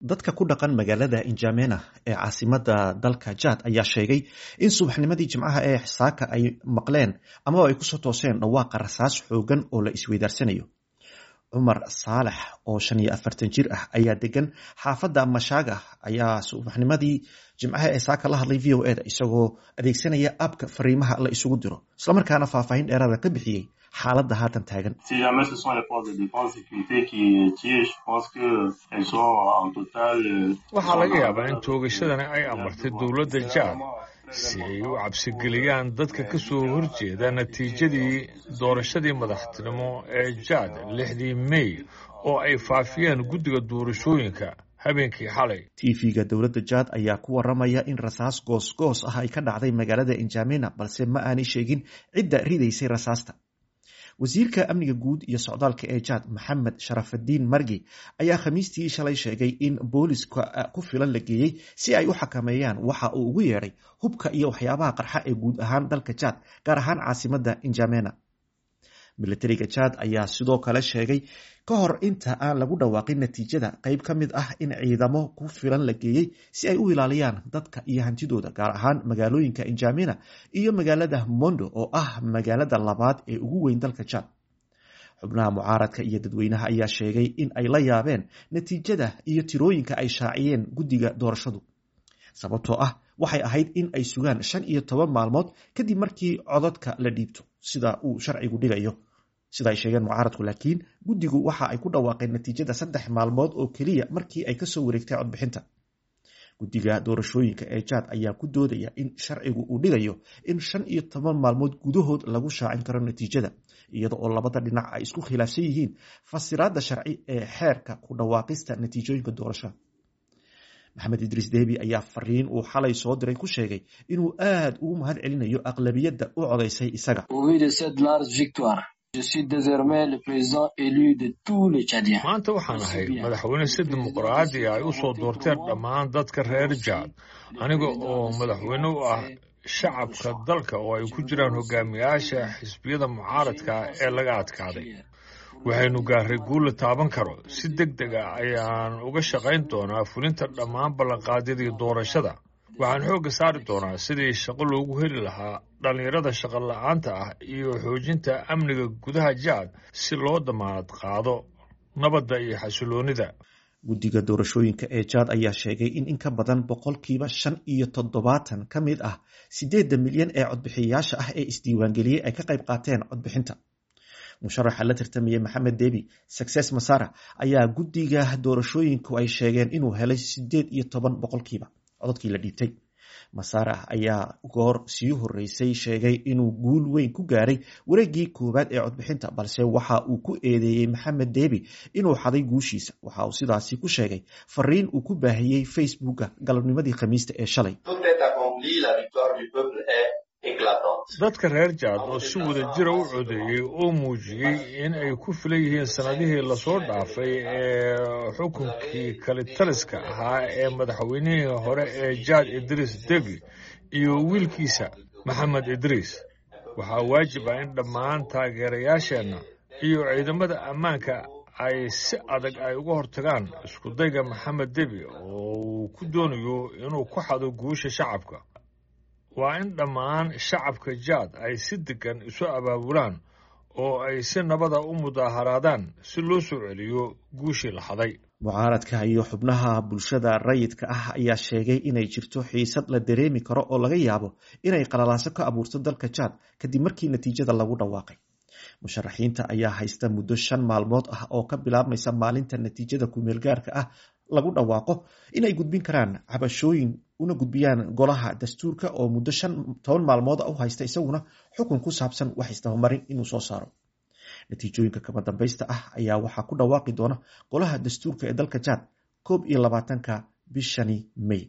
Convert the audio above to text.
dadka ku dhaqan magaalada injamena ee caasimada dalka jad ayaa sheegay in subaxnimadii jimcaha ee saaka ay maqleen amaba ay kusoo tooseen dhawaaqa rasaas xoogan oo la isweydaarsanayo cumar saalex oo shan iyo afartan jir ah ayaa degan xaafadda mashaaga ayaa subaxnimadii jimcaha ee saaka la hadlay v o eda isagoo adeegsanaya abka fariimaha la isugu diro islamarkaana faahfaahin dheeraada ka bixiyey xaaladda haatan taagan waxaa laga yaabaa in toogashadani ay amartay dowladda jaad si ay u cabsigeliyaan dadka ka soo horjeeda natiijadii doorashadii madaxtinimo ee jaad lixdii mey oo ay faafiyeen guddiga doorashooyinka habeenkii xalay tv-ga dowladda jaad ayaa ku waramaya in rasaas goosgoos ah ay ka dhacday magaalada injamena balse ma aanay sheegin cidda ridaysay rasaasta wasiirka amniga guud iyo socdaalka ee jaad maxamed sharafadiin margi ayaa khamiistii shalay sheegay in booliska ku filan la geeyey si ay u xakameeyaan waxa uu ugu yeedhay hubka iyo waxyaabaha qarxa ee guud ahaan dalka jaad gaar ahaan caasimada injamena milatariga jaad ayaa sidoo kale sheegay ka hor inta aan lagu dhawaaqin natiijada qeyb ka mid ah in ciidamo ku filan la geeyey si ay u ilaaliyaan dadka iyo hantidooda gaar ahaan magaalooyinka injamena iyo magaalada mondo oo ah magaalada labaad ee ugu weyn dalka jaad xubnaha mucaaradka iyo dadweynaha ayaa sheegay in ay la yaabeen natiijada iyo tirooyinka ay shaaciyeen guddiga doorashadu sababtoo ah waxay ahayd in ay sugaan shan iyo toban maalmood kadib markii codadka la dhiibto sida uu sharcigu dhigayo sida ay sheegeen mucaaradku laakiin guddigu waxa ay ku dhawaaqeen natiijada saddex maalmood oo keliya markii ay kasoo wareegtay codbixinta guddiga doorashooyinka ee jaad ayaa ku doodaya in sharcigu uu dhigayo in shan iyo toban maalmood gudahood lagu shaacin karo natiijada iyada oo labada dhinac ay isku khilaafsan yihiin fasiraadda sharci ee xeerka ku dhawaaqista natiijooyinka doorashada maxamed idriis debi ayaa fariin uu xalay soo diray ku sheegay inuu aad ugu mahad celinayo aqlabiyadda u codaysay isaga maanta waxaan ahay madaxweyne si dimuqraadi ay u soo doorteen dhammaan dadka reer jaad aniga oo madaxweyne u ah shacabka dalka oo ay ku jiraan hogaamiyaasha xisbiyada mucaaradka ee laga adkaaday waxaynu gaarray guul la taaban karo si deg deg a ayaan uga shaqayn doonaa fulinta dhammaan ballanqaadyadii doorashada waxaan xoogga saari doonaa sidii shaqo loogu heli lahaa dhallinyarada shaqo la-aanta ah iyo xoojinta amniga gudaha jaad si loo damaanad qaado nabadda iyo xasiloonida guddiga doorashooyinka ee jaad ayaa sheegay in in ka badan boqolkiiba shan iyo toddobaatan ka mid ah siddeedda milyan ee codbixiyayaasha ah ee isdiiwaangeliyey ay ka qayb qaateen codbixinta musharaxa la tartamayay maxamed debi success masara ayaa guddiga doorashooyinku ay sheegeen inuu helay siddeed iyo toban boqolkiiba cododkii la dhiibtay masara ayaa goor sii horeysay sheegay inuu guul weyn ku gaaray wareegii koowaad ee codbixinta balse waxa uu ku eedeeyey maxamed debi inuu xaday guushiisa waxa uu sidaasi ku sheegay fariin uu ku baahiyey facebooka galabnimadii khamiista ee shalay dadka reer jaad oo si wada jira u codeeyey oo muujiyey in ay ku filan yihiin sannadihii lasoo dhaafay ee xukunkii kalitaliska ahaa ee madaxweynihii hore ee jaad idriis debi iyo wiilkiisa maxamed idriis waxaa waajib ah in dhammaan taageerayaasheenna iyo ciidamada ammaanka ay si adag ay uga hortagaan iskudayga maxamed debi oo uu ku doonayo inuu ku xado guusha shacabka waa in dhammaan shacabka jaad ay si degan isu abaabulaan oo ay si nabada u mudaaharaadaan si loo soo celiyo guushii la haday mucaaradka iyo xubnaha bulshada rayidka ah ayaa sheegay inay jirto xiisad la dareemi karo oo laga yaabo inay qalalaaso ka abuurto dalka jaad kadib markii natiijada lagu dhawaaqay musharaxiinta ayaa haysta muddo shan maalmood ah oo ka bilaabmaysa maalinta natiijada kumeel gaarka ah lagu dhawaaqo inay gudbin karaan cabashooyin una gudbiyaan golaha dastuurka oo muddo shan toban maalmood u haysta isaguna xukun ku saabsan wax isdabamarin inuu soo saaro natiijooyinka kama dambaysta ah ayaa waxaa ku dhawaaqi doona golaha dastuurka ee dalka jaad koob iyo labaatanka bishani may